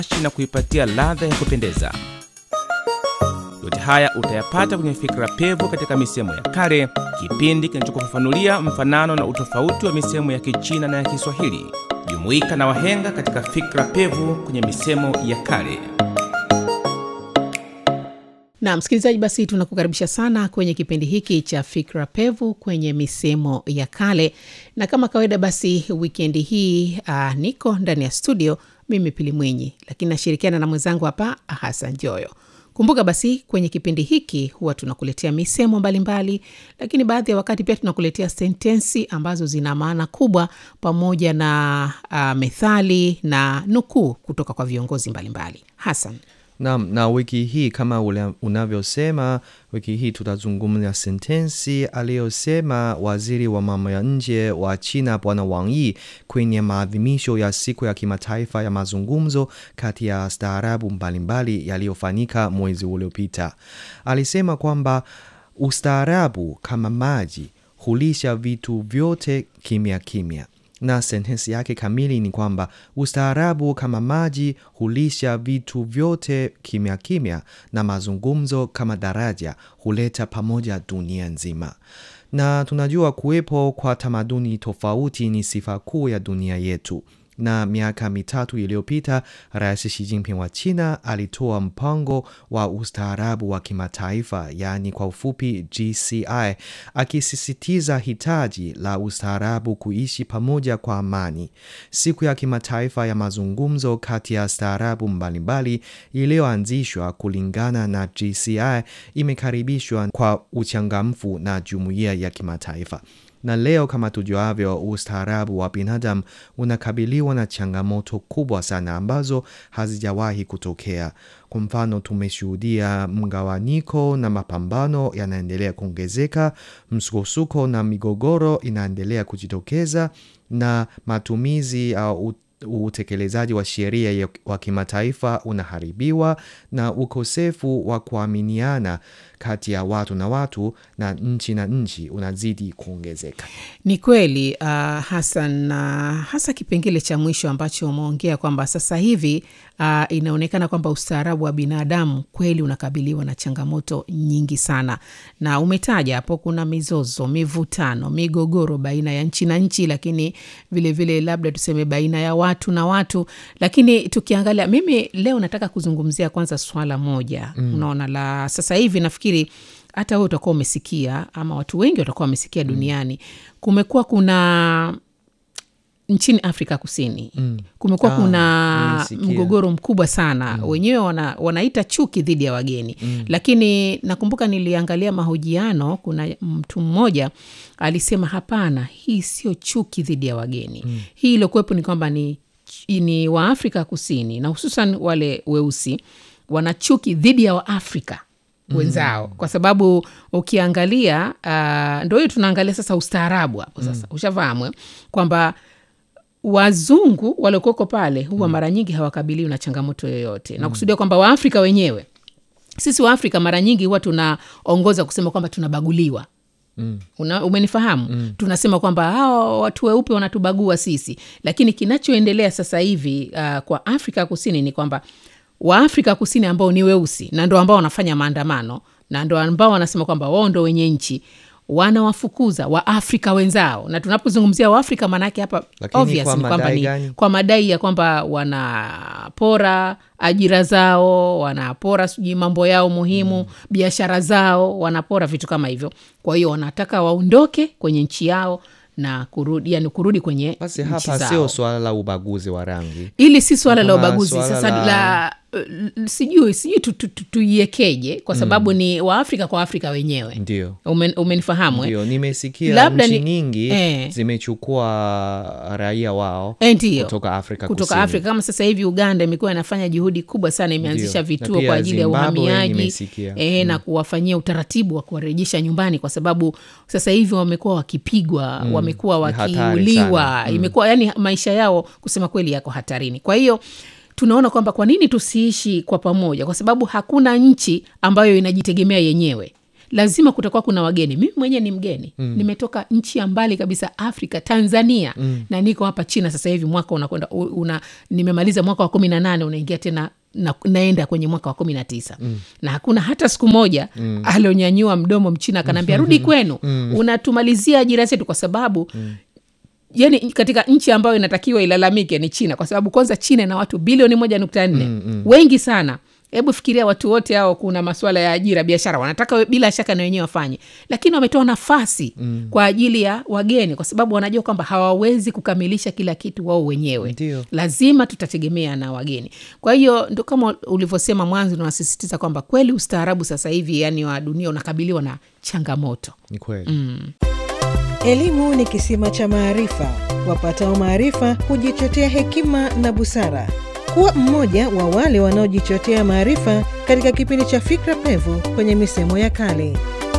na kuipatia ladha ya kupendeza. Yote haya utayapata kwenye Fikra Pevu katika misemo ya kale, kipindi kinachokufafanulia mfanano na utofauti wa misemo ya Kichina na ya Kiswahili. Jumuika na wahenga katika Fikra Pevu kwenye misemo ya kale. na msikilizaji, basi tunakukaribisha sana kwenye kipindi hiki cha Fikra Pevu kwenye misemo ya kale, na kama kawaida, basi wikendi hii uh, niko ndani ya studio mimi Pili Mwenyi, lakini nashirikiana na mwenzangu hapa Hasan Joyo. Kumbuka basi kwenye kipindi hiki huwa tunakuletea misemo mbalimbali mbali, lakini baadhi ya wakati pia tunakuletea sentensi ambazo zina maana kubwa pamoja na uh, methali na nukuu kutoka kwa viongozi mbalimbali. Hasan, Naam, na wiki hii kama ule- unavyosema, wiki hii tutazungumzia sentensi aliyosema waziri wa mambo ya nje wa China Bwana Wang Yi kwenye maadhimisho ya siku ya kimataifa ya mazungumzo kati ya staarabu mbalimbali yaliyofanyika mwezi uliopita. Alisema kwamba ustaarabu kama maji hulisha vitu vyote kimya kimya na sentensi yake kamili ni kwamba ustaarabu kama maji hulisha vitu vyote kimya kimya, na mazungumzo kama daraja huleta pamoja dunia nzima. Na tunajua kuwepo kwa tamaduni tofauti ni sifa kuu ya dunia yetu na miaka mitatu iliyopita Rais Xi Jinping wa China alitoa mpango wa ustaarabu wa kimataifa, yaani kwa ufupi GCI, akisisitiza hitaji la ustaarabu kuishi pamoja kwa amani. Siku ya kimataifa ya mazungumzo kati ya staarabu mbalimbali iliyoanzishwa kulingana na GCI imekaribishwa kwa uchangamfu na jumuiya ya kimataifa na leo kama tujuavyo, ustaarabu wa binadamu unakabiliwa na changamoto kubwa sana ambazo hazijawahi kutokea. Kwa mfano, tumeshuhudia mgawanyiko na mapambano yanaendelea kuongezeka, msukosuko na migogoro inaendelea kujitokeza, na matumizi au utekelezaji wa sheria ya- wa kimataifa unaharibiwa na ukosefu wa kuaminiana kati ya watu na watu na nchi na nchi unazidi kuongezeka. Ni kweli uh, Hasan, na hasa kipengele cha mwisho ambacho umeongea kwamba sasa hivi uh, inaonekana kwamba ustaarabu wa binadamu kweli unakabiliwa na changamoto nyingi sana, na umetaja hapo, kuna mizozo, mivutano, migogoro baina ya nchi na nchi, lakini vilevile vile labda tuseme baina ya watu na watu. Lakini tukiangalia, mimi leo nataka kuzungumzia kwanza swala moja mm. unaona la sasa hivi nafikiri hata wewe utakuwa umesikia ama watu wengi watakuwa wamesikia duniani, kumekuwa kuna nchini Afrika Kusini mm. kumekuwa Ah, kuna nimesikia. mgogoro mkubwa sana mm. wenyewe wana, wanaita chuki dhidi ya wageni mm. lakini nakumbuka niliangalia mahojiano, kuna mtu mmoja alisema hapana, hii sio chuki dhidi ya wageni mm. hii iliokuwepo ni kwamba ni, ni Waafrika Kusini na hususan wale weusi wana chuki dhidi ya Waafrika wenzao kwa sababu ukiangalia uh, ndo hiyo tunaangalia sasa ustaarabu hapo sasa ushafahamu eh? kwamba wazungu waliokuweko pale huwa mara nyingi hawakabiliwi na changamoto yoyote na kusudia kwamba waafrika wenyewe sisi waafrika mara nyingi huwa tunaongoza kusema kwamba tunabaguliwa Mm. Una, umenifahamu mm. tunasema kwamba hawa watu weupe wanatubagua sisi lakini kinachoendelea sasa hivi uh, kwa afrika kusini ni kwamba waafrika kusini ambao ni weusi na ndo ambao wanafanya maandamano na ndo ambao wanasema kwamba wao ndo wenye nchi wanawafukuza waafrika wenzao na tunapozungumzia waafrika maanaake hapa Lakini obvious kwa ni kwamba madai ni gani? kwa madai ya kwamba wanapora ajira zao wanapora sijui mambo yao muhimu mm. biashara zao wanapora vitu kama hivyo kwa hiyo wanataka waondoke kwenye nchi yao na kurudi yani kurudi kwenye Basi nchi hapa zao sio swala la ubaguzi wa rangi. ili si swala la Kuna ubaguzi swala sasa la, la- uh, sijui sijui tu- tu- tu- tuiekeje kwa sababu ni waafrika kwa afrika wenyewe Ndio. Umen, umenifahamu eh? Ndio, nimesikia Labda nchi ni- nyingi eh. zimechukua raia wao Eh, ndiyo. kutoka Afrika kutoka Kusini. Afrika kama sasa hivi Uganda imekuwa inafanya juhudi kubwa sana, imeanzisha Ndio. Na vituo pia kwa ajili ya Zimbabwe uhamiaji nimesikia. eh, na kuwafanyia utaratibu wa kuwarejesha nyumbani, kwa sababu sasa hivi wamekuwa wakipigwa, wamekuwa Ni hatari wakiuliwa, sana. Mm. imekuwa yani maisha yao kusema kweli yako hatarini. Kwa hiyo tunaona kwamba kwa nini tusiishi kwa pamoja, kwa sababu hakuna nchi ambayo inajitegemea yenyewe lazima kutakuwa kuna wageni mimi mwenyewe ni mgeni mm. nimetoka nchi ya mbali kabisa afrika tanzania mm. na niko hapa china sasa hivi mwaka unakwenda u- una, nimemaliza mwaka wa kumi na nane unaingia tena na, naenda kwenye mwaka wa kumi na tisa mm. na hakuna hata siku moja mm. alionyanyua mdomo mchina akanaambia rudi kwenu mm. unatumalizia ajira zetu kwa sababu mm yani katika nchi ambayo inatakiwa ilalamike ni china kwa sababu kwanza china ina watu bilioni moja nukta nne mm, mm. wengi sana hebu fikiria watu wote hao kuna maswala ya ajira biashara wanataka we- bila shaka na wenyewe wafanye lakini wametoa nafasi mm. kwa ajili ya wageni kwa sababu wanajua kwamba hawawezi kukamilisha kila kitu wao wenyewe Ndio. lazima tutategemea na wageni kwa hiyo ndo kama ulivyosema mwanzo unasisitiza kwamba kweli ustaarabu sasa hivi yani wa dunia unakabiliwa na changamoto ni kweli Elimu ni kisima cha maarifa. Wapatao maarifa hujichotea hekima na busara. Kuwa mmoja wa wale wanaojichotea maarifa katika kipindi cha Fikra Pevu kwenye misemo ya kale.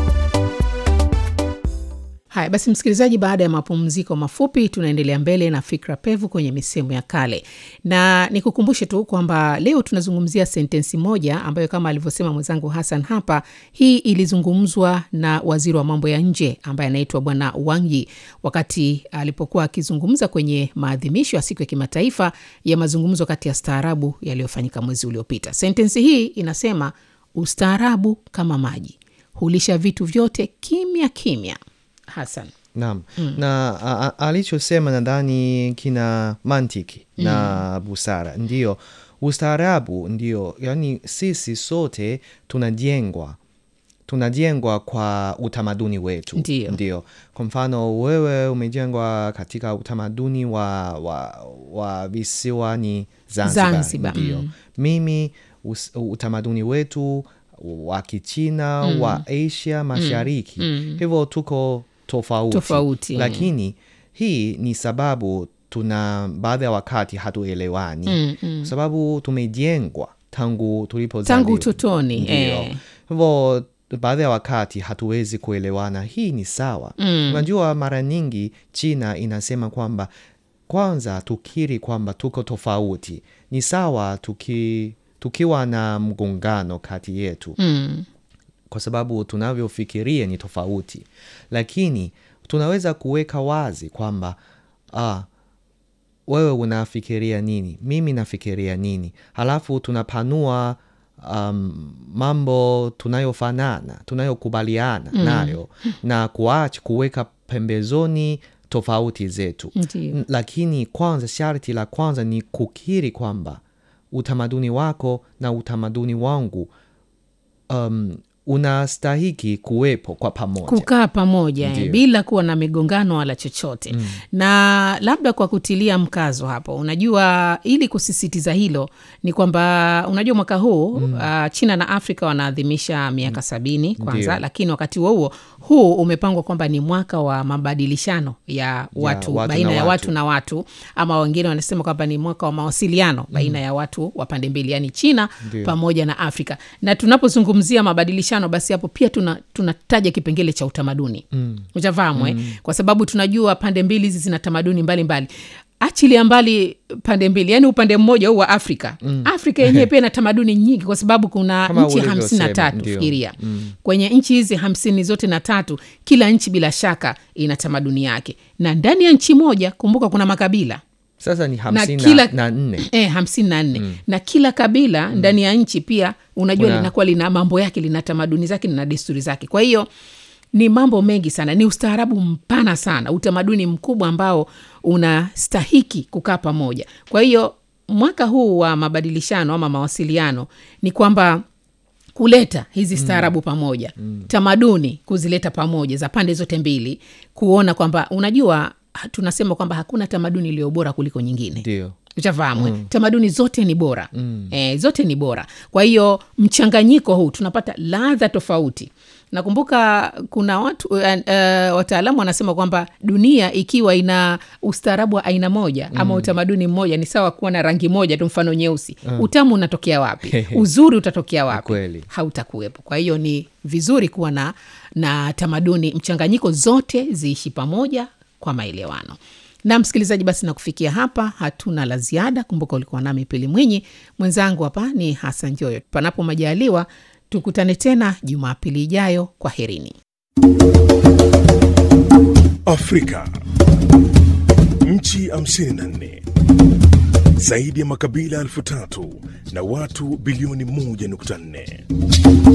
haya basi msikilizaji baada ya mapumziko mafupi tunaendelea mbele na fikra pevu kwenye misemo ya kale na nikukumbushe tu kwamba leo tunazungumzia sentensi moja ambayo kama alivyosema mwenzangu hasan hapa hii ilizungumzwa na waziri wa mambo ya nje ambaye anaitwa bwana wangi wakati alipokuwa akizungumza kwenye maadhimisho ya siku ya kimataifa ya mazungumzo kati ya staarabu yaliyofanyika mwezi uliopita sentensi hii inasema ustaarabu kama maji hulisha vitu vyote kimya kimya hasan naam na a- a- alichosema nadhani kina mantiki na busara ndio ustaarabu ndio yani sisi sote tunajengwa tunajengwa kwa utamaduni wetu Ndio. ndio kwa mfano wewe umejengwa katika utamaduni wa, wa, wa visiwani zanzibar, Zanzibar, ndio mm. mimi us, utamaduni wetu wa kichina mm. wa asia mashariki mm. hivyo tuko tofauti, Tofauti, lakini hii ni sababu tuna baadhi ya wakati hatuelewani Mm, mm. kwa sababu tumejengwa tangu tulipozaliwa tangu utotoni ndio eh. hivyo baadhi ya wakati hatuwezi kuelewana hii ni sawa Mm. unajua mara nyingi china inasema kwamba kwanza tukiri kwamba tuko tofauti ni sawa tuki, tukiwa na mgongano kati yetu mm. kwa sababu tunavyofikiria ni tofauti lakini tunaweza kuweka wazi kwamba ah, wewe unafikiria nini mimi nafikiria nini halafu tunapanua um, mambo tunayofanana tunayokubaliana mm. nayo na kuacha kuweka pembezoni tofauti zetu Ndiyo. N- lakini kwanza sharti la kwanza ni kukiri kwamba utamaduni wako na utamaduni wangu um, unastahiki kuwepo kwa pamoja kukaa pamoja eh, Ndiyo. bila kuwa na migongano wala chochote mm. na labda kwa kutilia mkazo hapo unajua ili kusisitiza hilo ni kwamba unajua mwaka huu mm. uh, china na afrika wanaadhimisha miaka mm. sabini kwanza Ndiyo. lakini wakati huo huo huu umepangwa kwamba ni mwaka wa mabadilishano ya watu, watu baina na ya watu. watu na watu ama wengine wanasema kwamba ni mwaka wa mawasiliano baina ya watu wa pande mbili yani china Ndiyo. pamoja na afrika na tunapozungumzia mabadilishano basi hapo pia tuna- tunataja kipengele cha utamaduni mm. uchafahamu eh? kwa sababu tunajua pande mbili hizi zina tamaduni mbalimbali achilia mbali pande mbili yani upande mmoja huu wa afrika mm. afrika yenyewe pia ina tamaduni nyingi kwa sababu kuna Kama nchi hamsini na ulivyosema, tatu ndio. fikiria mm. kwenye nchi hizi hamsini zote na tatu kila nchi bila shaka ina tamaduni yake na ndani ya nchi moja kumbuka kuna makabila sasa ni na hamsini kila na, na nne e, hamsini na nne na kila kabila ndani ya nchi pia unajua Kuna- linakuwa lina mambo yake lina tamaduni zake lina desturi zake kwa hiyo ni mambo mengi sana ni ustaarabu mpana sana utamaduni mkubwa ambao unastahiki kukaa pamoja kwa hiyo mwaka huu wa mabadilishano ama mawasiliano ni kwamba kuleta hizi staarabu mm. pamoja mm. tamaduni kuzileta pamoja za pande zote mbili kuona kwamba unajua ha- tunasema kwamba hakuna tamaduni iliyo bora kuliko nyingine ndio ushafahamu mm. tamaduni zote ni bora mm. e, zote ni bora kwa hiyo mchanganyiko huu tunapata ladha tofauti nakumbuka kuna watu uh, uh, wataalamu wanasema kwamba dunia ikiwa ina ustaarabu wa aina moja mm. ama utamaduni mmoja ni sawa kuwa na rangi moja tu mfano nyeusi mm. utamu unatokea wapi uzuri utatokea wapi kweli. hautakuwepo kwa hiyo ni vizuri kuwa na na tamaduni mchanganyiko zote ziishi pamoja kwa maelewano na msikilizaji basi na kufikia hapa hatuna la ziada kumbuka ulikuwa nami pili mwinyi mwenzangu hapa ni hasan joyo panapo majaliwa Tukutane tena Jumapili ijayo. Kwa herini. Afrika, nchi 54 zaidi ya makabila elfu tatu na watu bilioni 1.4